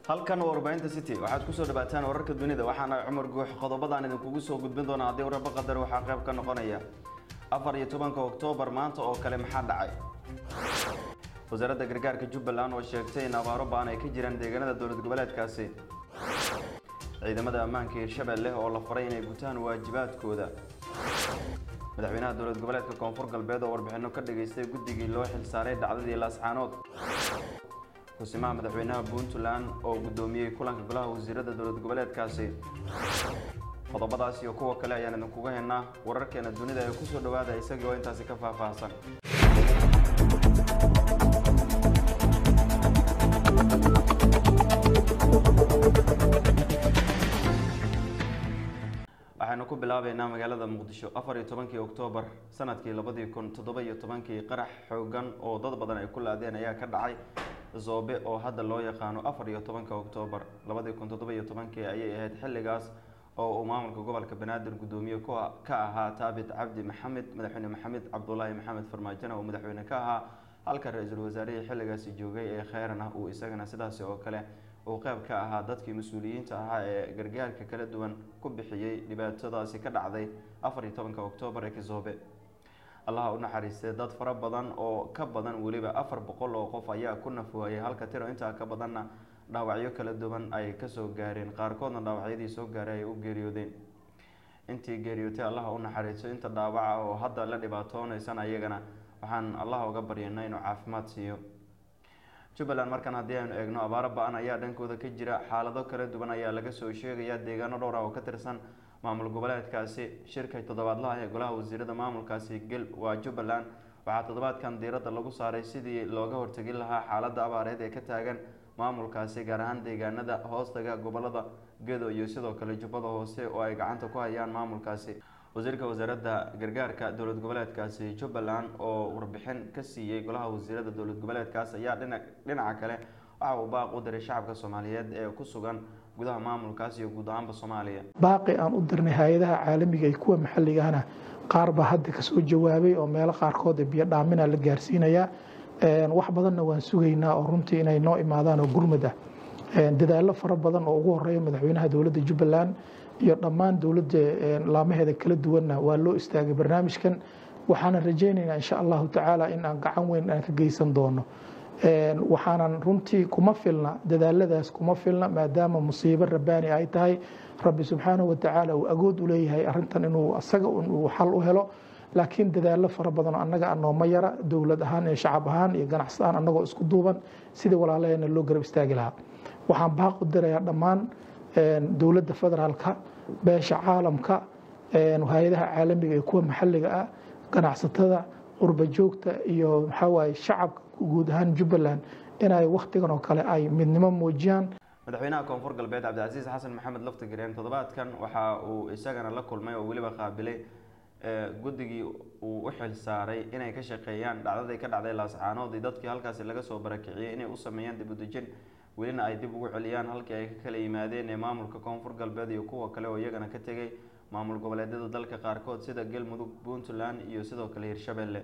halkan waa warbaahinta city waxaad kusoo dhawaataan wararka dunida waxaana cumar guux qodobadaan idinkugu soo gudbin doona haddii waraba qadar waxaa qayb ka noqonaya afar iyo tobanka oktoobar maanta oo kale maxaa dhacay wasaaradda gargaarka jubbaland oo sheegtay in abaaro baan ay ka jiraan deegaanada dowlad goboleedkaasi ciidamada ammaanka hirshabelle oo la faray inay gutaan waajibaadkooda madaxweynaha dowlad goboleedka koonfur galbeed oo warbixino ka dhageystay guddigii loo xilsaaray dhacdadii laascaanood kusimaha madaxweynaha puntland oo guddoomiyey kulanka golaha wasiirada dowlad goboleedkaasi qodobadaas iyo kuwa kale ayaan idinkuga haynaa wararkeena dunida ee kusoo dhawaada isagii oo intaasi ka faahfaahsan waxaynu ku bilaabeynaa magaalada muqdisho afar iyo tobankii oktoobar sanadkii labadii kun toddoba iyo tobankii qarax xoogan oo dad badan ay ku laadeen ayaa ka dhacay zoobe oo hadda loo yaqaano afar iyo tobanka oktoobar labadii kun toddoba iyo tobankii ayay ahayd xilligaas oo uu maamulka gobolka banaadir guddoomiye ka ahaa taabit cabdi maxamed madaxweyne maxamed cabdulaahi maxamed farmaajona oo madaxweyne ka ahaa halka ra-iisul wasaarihii xilligaasi joogay ee kheyran ah uu isagana sidaasi oo kale uu qeyb ka ahaa dadkii mas-uuliyiinta ahaa ee gargaarka kala duwan ku bixiyey dhibaatadaasi ka dhacday afar iyo tobanka oktoobar ee kizoobe allaha u naxariistay dad fara badan oo ka badan weliba afar boqol oo qof ayaa ku nafwaayay halka tiro intaa ka badanna dhaawacyo kala duwan ay kasoo gaareen qaarkoodna dhaawacyadii soo gaaray ay u geeriyoodeen intii geeriyootay allaha u naxariisto inta dhaawaca oo hadda la dhibaatoonaysan ayagana waxaan allaha uga baryana inuu caafimaad siiyo jubbaland markan haddii aynu eegno abaaro ba-an ayaa dhankooda ka jira xaalado kala duwan ayaa laga soo sheegaya deegaano dhowr ah oo ka tirsan maamul goboleedkaasi shirka toddobaadlaha ee golaha wasiirada maamulkaasi gel waa jubbaland waxaa toddobaadkan diiradda lagu saaray sidii looga hortegi lahaa xaaladda abaareed ee ka taagan maamulkaasi gaar ahaan deegaanada hoostaga gobolada gedo iyo sidoo kale jubbada hoose oo ay gacanta ku hayaan maamulkaasi wasiirka wasaaradda gargaarka dowlad goboleedkaasi jubbaland oo warbixin ka siiyey golaha wasiirada dowlad goboleedkaas ayaa dhina dhinaca kale waxa uu baaq u diray shacabka soomaaliyeed ee ku sugan gudaha maamulkaas iyo guud ahaanba soomaaliya baaqi aan u dirnay hay-adaha caalamiga iyo kuwa maxalligahana qaar baa hadda kasoo jawaabay oo meelo qaarkood biyo dhaamina la gaarsiinayaa wax badanna waan sugaynaa oo runtii inay noo imaadaan oo gurmad ah dadaallo fara badan oo ugu horeeya madaxweynaha dowladda jubbaland iyo dhammaan dowladda laamaheeda kala duwanna waa loo istaagay barnaamijkan waxaana rajaynaynaa insha allahu tacaala in aan gacan weyn aan ka geysan doono waxaanan runtii kuma filna dadaaladaas kuma filna maadaama musiibo rabbaani ay tahay rabbi subxaanahu watacaala uu agood u leeyahay arintan inuu asaga uu xal u helo laakiin dadaallo fara badan oo annaga anooma yara dowlad ahaan iyo shacab ahaan iyo ganacsi ahaan annagoo isku duuban sidii walaalaheena loo garab istaagi lahaa waxaan baaq u dirayaa dhammaan dowladda federaalka beesha caalamka hay-adaha caalamiga iyo kuwa maxalliga ah ganacsatada qurba joogta iyo maxawaaye shacabka guud ahaan jubbaland inay wakhtigan oo kale ay midnimo muujiyaan madaxweynaha koonfur galbeed cabdicasiis xasan maxamed laftigareen toddobaadkan waxa uu isagana la kulmay oo weliba qaabilay guddigii uu u xil saaray inay ka shaqeeyaan dhacdadii ka dhacday laascaanood iyo dadkii halkaasi laga soo barakiciyey inay u sameeyaan dib udejin welina ay dib ugu celiyaan halkii ay ka kala yimaadeen ee maamulka koonfur galbeed iyo kuwa kale oo iyagana ka tegay maamul goboleedyada dalka qaarkood sida galmudug puntland iyo sidoo kale hirshabelle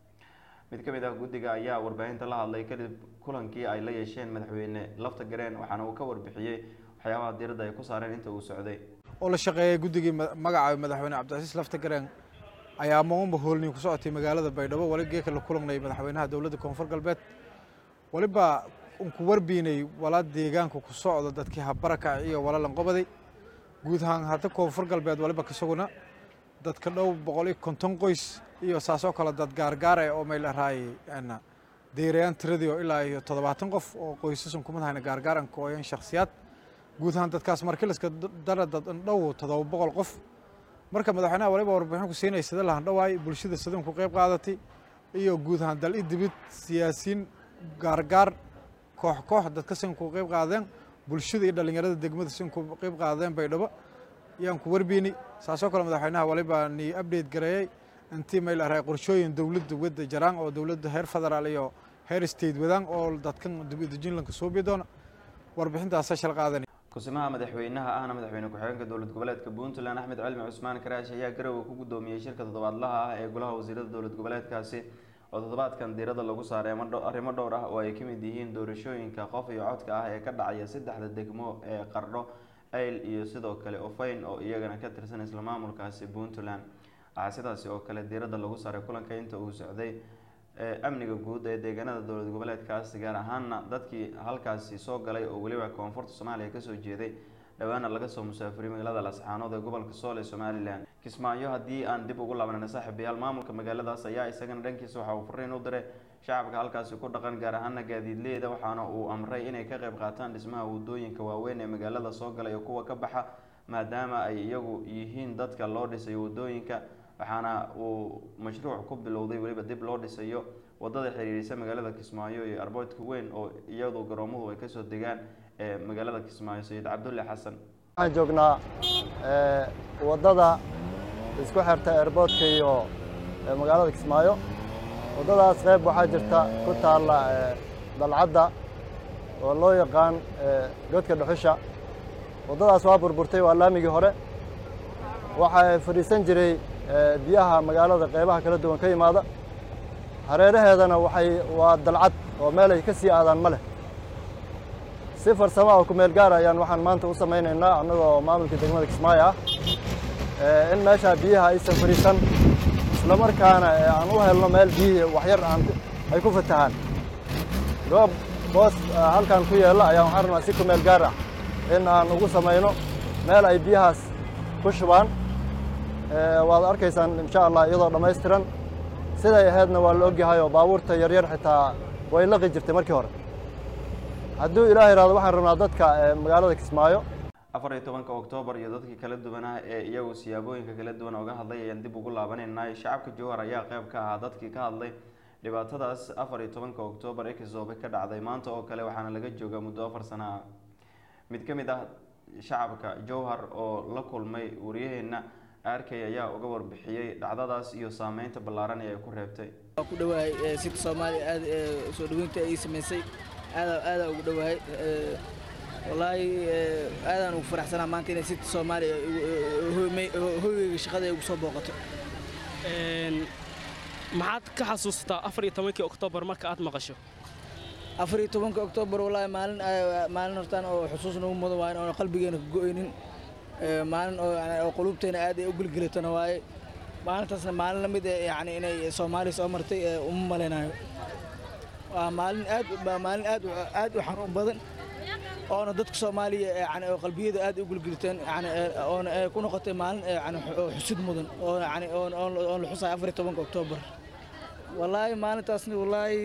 mid ka mid ah guddiga ayaa warbaahinta la hadlay kadib kulankii ay la yeesheen madaxweyne lafta gareen waxaana uu ka warbixiyey waxyaabaha diiradda ay ku saareen inta uu socday oo la shaqeeyay guddigii magaca madaxweyne cabdicasiis lafta gareen ayaa maunba hoolni ku socotay magaalada baydhabo wali geeka la kulanay madaxweynaha dowladda koonfur galbeed waliba unku warbiinay wala deegaanka ku socdo dadkii habarakac iyo wala lanqobaday guud ahaan hadda koonfur galbeed waliba kasuguna dadka dhow boqol iyo konton qoys iyo saasoo kale dad gaargaara oo mayl araayay deerayaan tiradii oo ilaa iyo toddobaatan qof oo qoysasan kumad hayna gaargaaran kooyan shakhsiyaad guud ahaan dadkaas markiliska dara dad dhow toddoba boqol qof marka madaxweynaha waliba warbixin ku siinay sida lahan dhawaay bulshada sidan ku qayb qaadatay iyo guud ahaan dal i dibid siyaasiyiin gaargaar koox koox dadka sin ku qayb qaadeen bulshada iyo dhallinyarada degmada sin ku qayb qaadeen baydhabo yaan ku warbiinay saasoo kale madaxweynaha waliba ni update gareeyey intii mayl aray qorshooyin dowladda wadda jaraan oo dowladda heer federaal iyo heer state wadaan oo dadkan dibudejinlanka suubi doona warbixintaasa shal qaadanay kusimaha madaxweynaha ahna madaxweyne ku-xigeenka dowlad goboleedka puntland axmed cilmi cusmaan karaash ayaa garowe ku guddoomiyey shirka toddobaadlaha ah ee golaha wasiirada dowlad goboleedkaasi oo toddobaadkan diiradda lagu saaray arrimo dhowr ah oo ay ka mid yihiin doorashooyinka qof iyo codka ah ee ka dhacaya saddexda degmo ee qardho ayl iyo sidoo kale ofayn oo iyagana ka tirsan isla maamulkaasi puntland waxaa sidaasi oo kale diiradda lagu saaray kulanka inta uu socday amniga guud ee deegaanada dowlad goboleedkaasi gaar ahaana dadkii halkaasi soo galay oo weliba koonfurta soomaaliya kasoo jeeday dhawaana laga soo musaafuriy magaalada lascaanood ee gobolka sool ee somalilan kismaayo haddii aan dib ugu laabanana saaxiibayaal maamulka magaaladaas ayaa isagana dhankiisa waxa uu fariin u diray shacabka halkaasi ku dhaqan gaar ahaana gaadiidleyda waxaana uu amray inay ka qayb qaataan dhismaha wadooyinka waaweyn ee magaalada soo gala iyo kuwa ka baxa maadaama ay iyagu yihiin dadka loo dhisayo wadooyinka waxaana uu mashruuc ku bilowday weliba dib loo dhisayo wadada xiriirisa magaalada kismaayo iyo arboodka weyn oo iyadu garoomuhu ay kasoo degaan ee magaalada kismaayo sayid cabdulle xasan waxaan joognaa waddada isku xirta airboodka iyo magaalada kismaayo waddadaas qayb waxaa jirta ku taalla dalcadda oo loo yaqaan godka dhuxusha waddadaas waa burburtay waa laamigii hore waxaa fadhiisan jiray biyaha magaalada qaybaha kala duwan ka yimaada hareeraheedana waxay waa dalcad oo meel ay ka sii aadaan ma leh si farsamo oo kumeel gaar ayaan waxaan maanta u samaynaynaa annagoo maamulka degmada kismaayo ah in meeshaa biyaha aysan fadhiisan isla markaana aan u helno meel biyihii waxyar aan ay ku fatahaan goob boos halkan ku yeella ayaan waxaan rabnaa si kumeel gaar ah in aan ugu samayno meel ay biyahaas ku shubaan waad arkaysaan insha allah iyadoo dhammaystiran siday ahaydna waa la ogyahay oo baabuurta yaryar xitaa way laqi jirtay markii hore hadduu ilaah ihahdo waxaan rabnaa dadka magaalada kismaayo afar iyo tobanka oktoobar iyo dadkii kala duwanah ee iyagu siyaabooyinka kala duwan oga hadlay ayaan dib ugu laabanayna shacabka jowhar ayaa qayb ka ahaa dadkii ka hadlay dhibaatadaas afar iyo tobanka oktoobar ee kisoobe ka dhacday maanta oo kale waxaana laga joogaa muddo afar sana ah mid ka mid ah shacabka jowhar oo la kulmay waryaheena arkay ayaa uga warbixiyey dhacdadaas iyo saameynta ballaaran ee ay ku reebtay waa ku dhawahay sita soomaaliya aad soo dhaweynta ay samaysay aada aada ugu dhawahay wallaahi aadaan ugu faraxsanaa maanta inay sita soomaaliya hoygeyga shaqada ay ugu soo booqato maxaad ka xasuustaa afar iyo tobankii oktoobar marka aad maqasho afar iyo tobanka oktoobar wallaahi maalin maalin hortaan oo xusuus nagu mudan waaye oona qalbigeena ka go'aynin maalin oo qulubteena aad ay u gelgelatana waaye maalintaasna maalin la mid yani inay soomaaliya soo martay uma malaynayo waa maalin aad maalin aad aad u xanuun badan oona dadka soomaaliya yani oo qalbiyada aad u gelgeliteen yani oona ku noqotay maalin yani xusud mudan oo yani oon la xusayo afar iyo tobanka oktoobar wallaahi maalintaasna wallaahi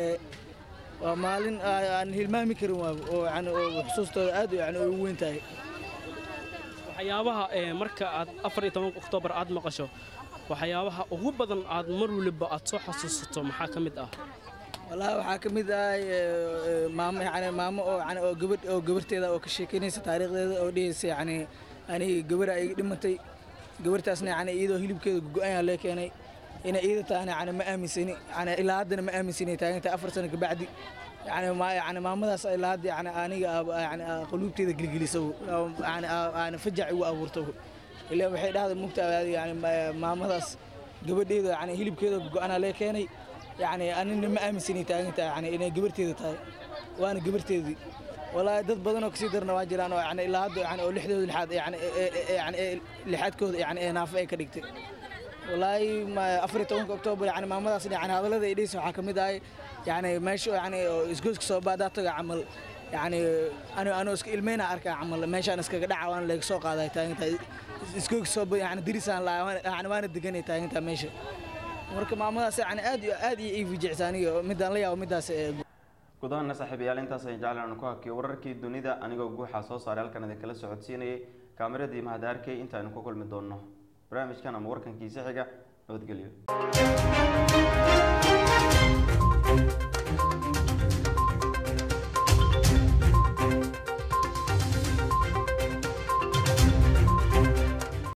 waa maalin aan hilmaami karin waaba oo yani xusuustooda aad yani ugu weyn tahay waxyaabaha marka aad afar iyo tobanka oktoobar aad maqasho waxyaabaha ugu badan aad mar waliba aad soo xasuusato maxaa ka mid ah wallaahi waxaa ka mid ah maamo yani maamo oo yani oo gabadh oo gabarteeda oo ka sheekeynaysa taariikhdeeda oo dhehaysa yani aniga gabadha iga dhimatay gabartaasna yani iyadoo hilibkeeda go-aan lee keenay inay iyada tahana yani ma aaminsani yani ilaa haddana ma aaminsani taagantahay afar sano kabacdi yani ma yani maamadaas ilaa hadda yani aniga yani quluubteeda gelgelisa yani aan fajac igu abuurto ilaa waxay dhahda mugta yani maamadaas gabadheeda yani hilibkeeda go-ana lee keenay yani anina ma aaminsani taagantahay yani inay gabarteeda tahay waana gabarteedii walaahi dad badan oo kasii darna waa jiraan oo yani ilaa hadda yani oo lixdooda lixaad yani yani lixaadkooda yani ee naafo ay ka dhigtay walaahi afar iyo tobanka oktoobar yani maamadaas yani hadallada ay dhehaysa waxaa ka mid ahay yani meesha yani isgoyska soo baadaa taga camal yani anoo iska ilmeyna arkaa camal meeshaan iskaga dhaca waana laga soo qaaday taagantahay isgoyska soo yani dirisaan laa yani waana deganay taagantahay meesha marka maamadaas yani aad iyo aad iyo ii fijicsa aniga midaan la yaabo midaas gudahaana saaxiibayaal intaas ay jeclaan ku hakiyo wararkii dunida anigoo guuxaa soo saaray halkan idin kala socodsiinayay kaameradii mahad arkay intaaynu ku kulmi doonno barnaamijkan ama warkankiisa xiga nabadgelyo